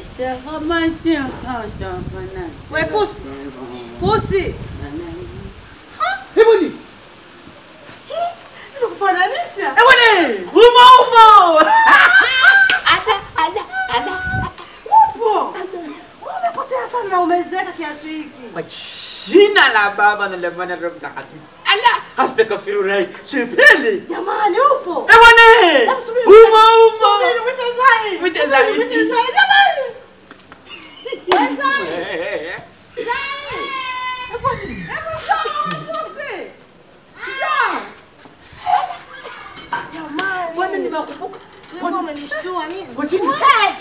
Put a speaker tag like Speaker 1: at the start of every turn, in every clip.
Speaker 1: sera maisha sasa bana.
Speaker 2: We pusi. Pusi.
Speaker 3: Hebu ni.
Speaker 2: Nikufananisha.
Speaker 3: Eh bwana, umo umo.
Speaker 2: Upo. Umepotea sana na umezeeka kiasi hiki.
Speaker 3: Kwa jina la Baba na la Mwana na Roho Mtakatifu. Allah, astaghfirullah. Sipeli.
Speaker 2: Jamani upo.
Speaker 3: Eh bwana,
Speaker 2: Hebu subiri.
Speaker 3: umo umo.
Speaker 2: Subiri, mwite Zai.
Speaker 3: Mwite Zai.
Speaker 2: Mwite Zai, jamani. We Zai.
Speaker 3: Eh,
Speaker 2: Hebu njoo, pusi. Njoo. Jamani.
Speaker 3: Bwana nimekumbuka.
Speaker 2: Wewe umenishtua nini?
Speaker 3: Kwa jina.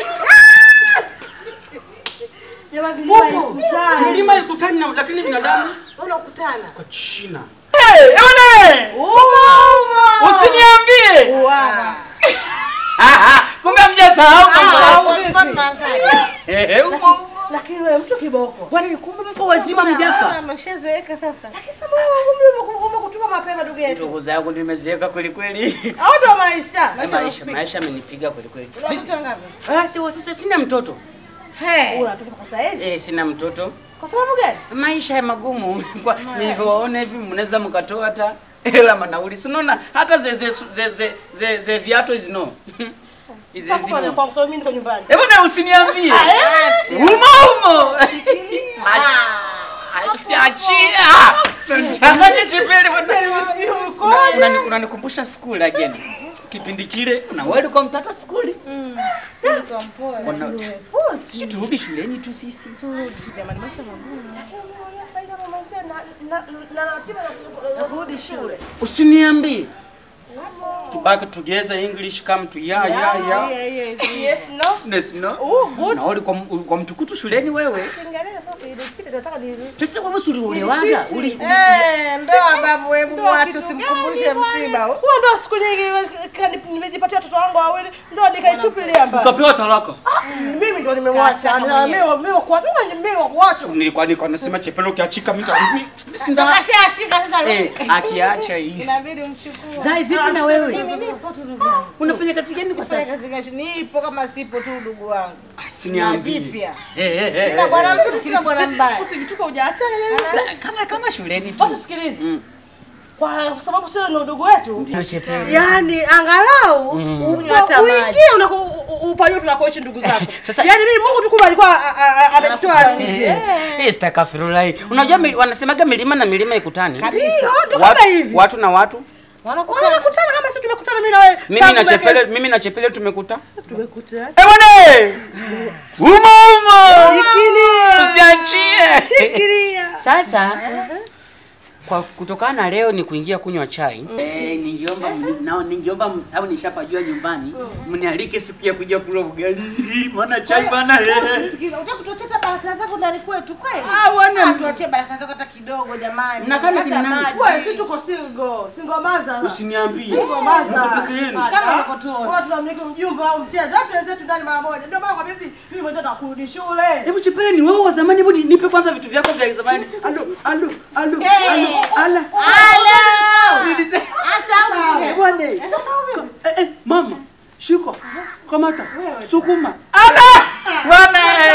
Speaker 2: Jamani vilima
Speaker 3: Upo.
Speaker 2: ikutana.
Speaker 3: Milima ikutani na lakini binadamu
Speaker 2: Unakutana.
Speaker 3: kwa jina. Eh, eh bwana.
Speaker 2: Umo.
Speaker 3: Usiniambie.
Speaker 2: Wow.
Speaker 3: Kumbe mjasahau mambo. Eh, eh, umo umo.
Speaker 2: Lakini wewe mtu kiboko.
Speaker 3: Bwana ni kumbe mpo wazima mjafa.
Speaker 2: Ameshazeeka sasa. Lakini sasa wewe umri umekutuma mapema ndugu yetu.
Speaker 3: Ndugu zangu nimezeeka kweli kweli.
Speaker 2: Au ndo maisha?
Speaker 3: Maisha
Speaker 2: yanakupika.
Speaker 3: maisha amenipiga kweli kweli.
Speaker 2: Una watoto ngapi?
Speaker 3: Ah, si sasa sina mtoto.
Speaker 2: He. Una watoto kwa sasa hivi?
Speaker 3: Eh, sina mtoto.
Speaker 2: Kwa sababu gani?
Speaker 3: Maisha ya magumu. Kwa nilivyowaona hivi mnaweza mkatoa hata hela manauli. Si unaona hata ze ze ze ze, ze, ze viatu hizi no. Hizi
Speaker 2: Sasa kwa
Speaker 3: zimo.
Speaker 2: kwa mtoto mimi niko nyumbani.
Speaker 3: Eh bwana usiniambie.
Speaker 2: Acha.
Speaker 3: Umo umo. Siachia. Changanya chipele bwana. Unani- Unanikumbusha school again. Kipindi kile na wewe ulikuwa mtata school.
Speaker 2: Mtoto mpole.
Speaker 3: Wana- Sisi turudi shuleni tu sisi.
Speaker 2: Jamani maisha magumu. Sasa hivi mamazia na na na ratiba ya kurudi shule.
Speaker 3: Usiniambie. Tubaki together English come to ya ya ya.
Speaker 2: Yes, no.
Speaker 3: Yes, no.
Speaker 2: Oh, good.
Speaker 3: Na ulikuwa ulikuwa mtukutu shuleni wewe.
Speaker 2: Kiingereza sasa ilipita nataka ni
Speaker 3: Sasa kwa sababu uliolewanga, uli
Speaker 2: Eh, ndoa babu, hebu mwache usimkumbushe msiba. Huo ndo siku nyingi kani- nimejipatia watoto wangu wawili, ndo nikaitupilia mbali.
Speaker 3: ukapewa talaka.
Speaker 2: Mimi ndo nimemwacha. Na mimi mimi kwa nini mimi wa kuacha?
Speaker 3: Nilikuwa nilikuwa nasema chepelo kiachika mita mimi. Sinda.
Speaker 2: Kashaachika sasa
Speaker 3: Eh,
Speaker 2: rudi.
Speaker 3: akiacha hii.
Speaker 2: Inabidi umchukue.
Speaker 3: Zai, vipi na wewe?
Speaker 2: Mimi nipo tu ndugu yangu.
Speaker 3: Unafanya kazi gani kwa
Speaker 2: Fanya
Speaker 3: sasa?
Speaker 2: kazi gani? Nipo kama sipo tu ndugu wangu.
Speaker 3: Siniambie.
Speaker 2: Na vipya.
Speaker 3: Eh, eh, eh,
Speaker 2: Sina
Speaker 3: eh,
Speaker 2: bwana
Speaker 3: eh.
Speaker 2: mzuri, sina bwana mbaya. Usivituka hujaachana
Speaker 3: La, Kama kama shuleni tu.
Speaker 2: Basi sikiliza.
Speaker 3: Mm.
Speaker 2: Kwa sababu sio ni udugu wetu.
Speaker 3: Ndio chepelo.
Speaker 2: Yaani angalau
Speaker 3: Mm.
Speaker 2: upo- uingie unako u- u- upajue tunakoishi ndugu zako.
Speaker 3: Sasa-
Speaker 2: Yaani mimi Mungu tu kumbe alikuwa a- a- a- ametoa nje.
Speaker 3: Eh, Istakafirullah. Unajua mili- wanasemaga milima na milima ikutani.
Speaker 2: Kabisa. Ndio
Speaker 3: Watu,
Speaker 2: kama hivi.
Speaker 3: watu na watu.
Speaker 2: Wanakutana kama sisi tumekutana mimi na wewe.
Speaker 3: Mimi
Speaker 2: Tangu
Speaker 3: na
Speaker 2: miaka-
Speaker 3: chepele, mimi na chepele tumekuta.
Speaker 2: tumekutana.
Speaker 3: Eh bwana! Umo umo.
Speaker 2: Shikilia.
Speaker 3: Usiachie.
Speaker 2: Shikilia.
Speaker 3: Sasa kwa kutokana na leo ni kuingia kunywa chai. Eh, ningeomba nao ningeomba sababu nishapajua nyumbani. Mnialike siku ya kuja kula ugali. Maana chai bana eh.
Speaker 2: Sikiza, unataka kutuachia baraka zako ndani kwetu kweli?
Speaker 3: Ah, bwana.
Speaker 2: Ah, tuachie baraka zako hata kidogo jamani.
Speaker 3: Na kama
Speaker 2: Hata
Speaker 3: kina nani?
Speaker 2: maji. Wewe si tuko single, single maza.
Speaker 3: Usiniambie.
Speaker 2: Single maza.
Speaker 3: Mko peke yenu.
Speaker 2: Kama uko tuona. Watu tunamiliki mjumba au mchezo. Watu wenzetu ndani mara moja. Ndio maana kwa bibi, mimi mwenyewe nakurudi shule.
Speaker 3: Hebu chepele ni wewe wa zamani, hebu ni- nipe kwanza vitu vyako vya zamani. Alo, alo, alo, alo, ala. Nilise- Eh, bwana. Eh, eh, mama, shika. Kamata. Sukuma. Ala! Bwana.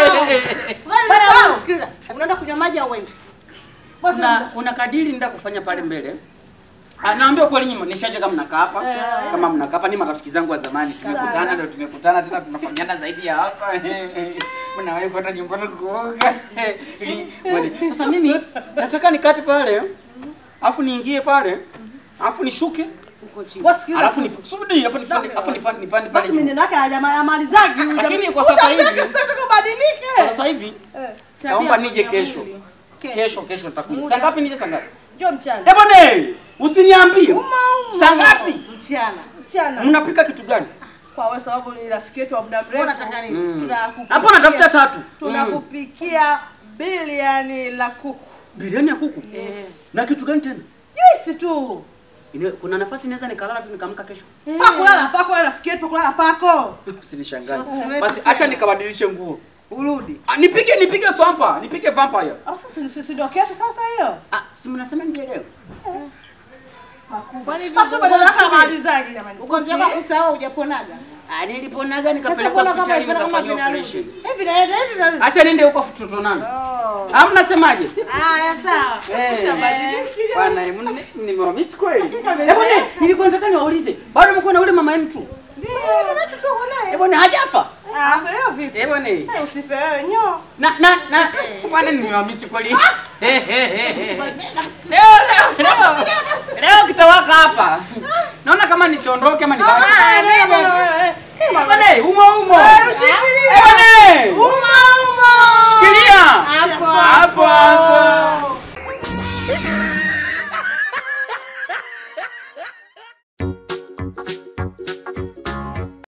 Speaker 2: Bwana, sikiliza. Unaenda kunywa maji au wewe?
Speaker 3: Kuna kuna kadiri nenda kufanya pale mbele. Ah, naambia kweli nyinyi nishaje kama mnakaa hapa. Kama mnakaa hapa ni marafiki zangu wa zamani. Tumekutana ndio tumekutana tena tunafahamiana zaidi ya hapa. Mnawahi kwenda nyumbani kuoga. Ili- bwana. Sasa mimi nataka nikate pale. Alafu niingie pale. Alafu nishuke huko chini.
Speaker 2: Wasikiliza.
Speaker 3: Alafu nisudi hapo nipande alafu nipande nipande
Speaker 2: Basi
Speaker 3: pale.
Speaker 2: mimi yake hajamalizagi.
Speaker 3: Lakini kwa sasa hivi-
Speaker 2: sasa tukubadilike.
Speaker 3: Sasa hivi naomba nije kesho. Kesho kesho nitakuja. Saa ngapi nije saa ngapi?
Speaker 2: Njoo mchana.
Speaker 3: Eh bwana, usiniambie. Saa ngapi?
Speaker 2: Mchana. Mchana.
Speaker 3: Mnapika kitu gani?
Speaker 2: Kwa wewe sababu ni rafiki yetu wa muda mrefu. Unataka nini?
Speaker 3: Mm.
Speaker 2: Tunakupikia-
Speaker 3: Hapo natafuta tatu. Mm.
Speaker 2: Tunakupikia biliani la kuku.
Speaker 3: Biriani ya kuku.
Speaker 2: Yes.
Speaker 3: Na kitu gani tena?
Speaker 2: Juisi tu.
Speaker 3: Ine- Kuna nafasi naweza nikalala tu nikamka kesho.
Speaker 2: Pakulala pako wewe rafiki yetu pakulala pako.
Speaker 3: Usinishangaze.
Speaker 2: Sasa
Speaker 3: Basi acha nikabadilishe nguo.
Speaker 2: Urudi.
Speaker 3: Ah, nipige nipige swampa, nipige vampire.
Speaker 2: Ah, sasa si- si ndio kesho sasa hiyo?
Speaker 3: Ah, si mnasema nije leo?
Speaker 2: Kwani basi badala yake amalizaje jamani?
Speaker 4: Ugonjwa wako kusahau hujaponaga.
Speaker 3: Ah, niliponaga
Speaker 2: Sasa
Speaker 3: nikapeleka
Speaker 2: mbona kama
Speaker 3: hospitali
Speaker 2: vile kama
Speaker 3: nikafanyiwa
Speaker 2: vinarudi?
Speaker 3: operation.
Speaker 2: Hivi naenda hivi narudi.
Speaker 3: Acha niende huko tutonana.
Speaker 2: Oh.
Speaker 3: Ah, mnasemaje?
Speaker 2: Haya sawa.
Speaker 3: Eh.
Speaker 2: Utabadilika.
Speaker 3: Bwana, mne- nimewamisi kweli.
Speaker 2: Kama
Speaker 3: Eh bwana,
Speaker 2: vile.
Speaker 3: nilikuwa nataka niwaulize. Bado mko na ule mama mtu?
Speaker 2: Ndio, mama yetu tuko naye.
Speaker 3: Eh bwana, hajafa?
Speaker 2: Ah, hiyo vipi?
Speaker 3: Eh bwana.
Speaker 2: Eh, usife wewe nyo.
Speaker 3: Na na na bwana nimewamisi kweli. Eh, eh, eh, eh. Leo leo leo. Leo kitawaka hapa. Naona kama nisiondoke ama
Speaker 2: Ah,
Speaker 3: nibaki.
Speaker 2: nenda bwana wewe. Eh, mama.
Speaker 3: Bwana, umo umo.
Speaker 2: Eh,